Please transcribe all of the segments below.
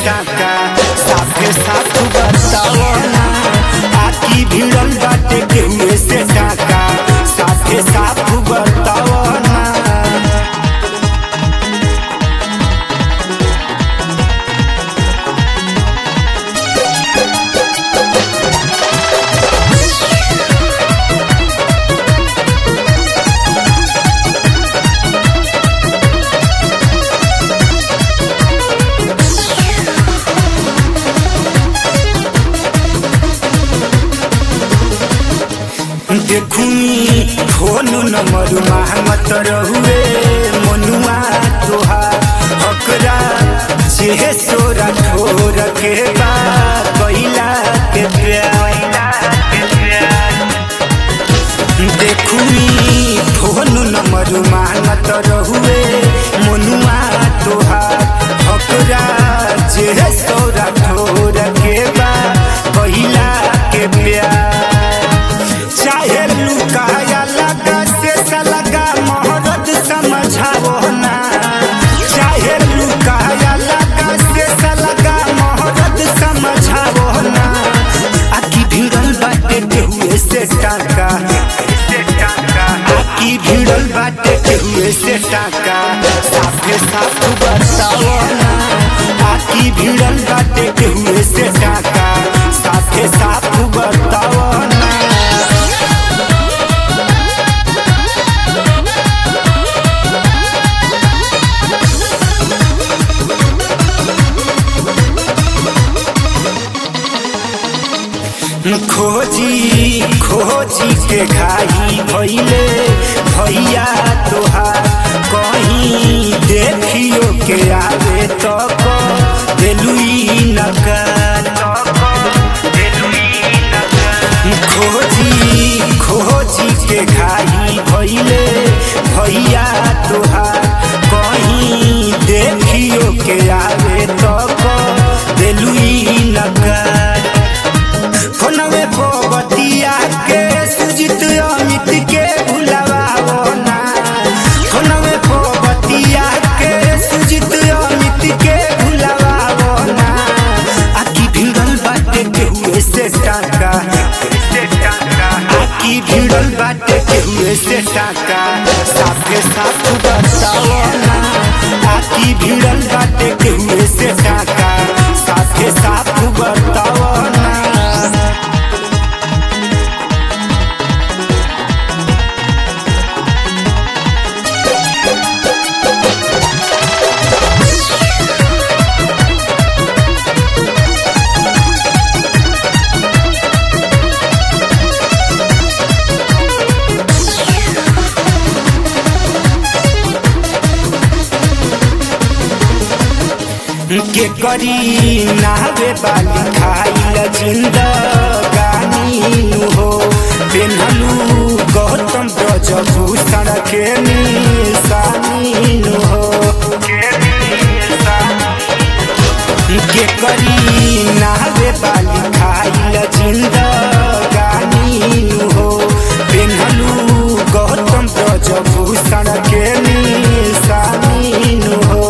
टाका साफे साफ बताओ ना आकी भिड़ल बाटे केहुए से टाका साफे साफ बताओ ना देखुनी फोन नंबर महमत रहुए मनुआ तोहार हकरा जे सोरा ठोर के बा कैला के प्यार देखुनी फोन नंबर महमत रहुए मनुआ तोहार हकरा जे सोरा ठोर के बा कैला के प्यार चाहे लुकाया लगा से सलगा मोहरत समझाओ ना चाहे लुकाया लगा से सलगा मोहरत समझाओ ना आकी भिड़ल बाटे केहुए से टाका आकी भिड़ल बाटे केहुए से टाका साफे साफ बताओ ना आकी भिड़ल बाटे केहुए से टाका साफे साफ बताओ ना खोजी खोजी के घाई भैले भैया तोहार कहीं देखियो के आवे तो देलुई नकार खोजी खोजी के घाई भैले भैया तोहार कहीं देखियो के आवे तो देलुई नकार फोनवे बतिया के सुजित अमित के भुलाओ ना फोनवे बतिया के सुजित अमित के भुलाओ ना आकी भिड़ल बाटे केहुए से टाका आकी भिड़ल बाटे केहुए से टाका साफे साफ बताओ ना आकी भिड़ल बाटे केहुए से टाका साफे साफ बताओ ना के करी नावे बाली खाइल जिंदगानी नु हो पेन्हलू गौतम ब्रजभूषण के निशानी नु हो के करी नावे बाली खाइल जिंदगानी नु हो पेन्हलू गौतम ब्रजभूषण के निशानी नु हो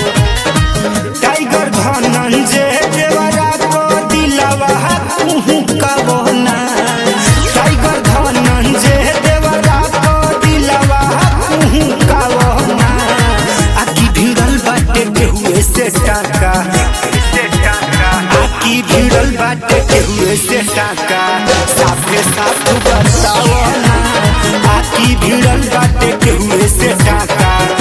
टाइगर धनंजय देवरा को दिलवा कुहू कबोना टाइगर धनंजय देवरा को दिलवा कुहू कबोना आकी भिड़ल बाटे केहुए से टाका आकी भिड़ल बाटे केहुए से टाका साफे साफ बताओ ना आकी भिड़ल बाटे केहुए से टाका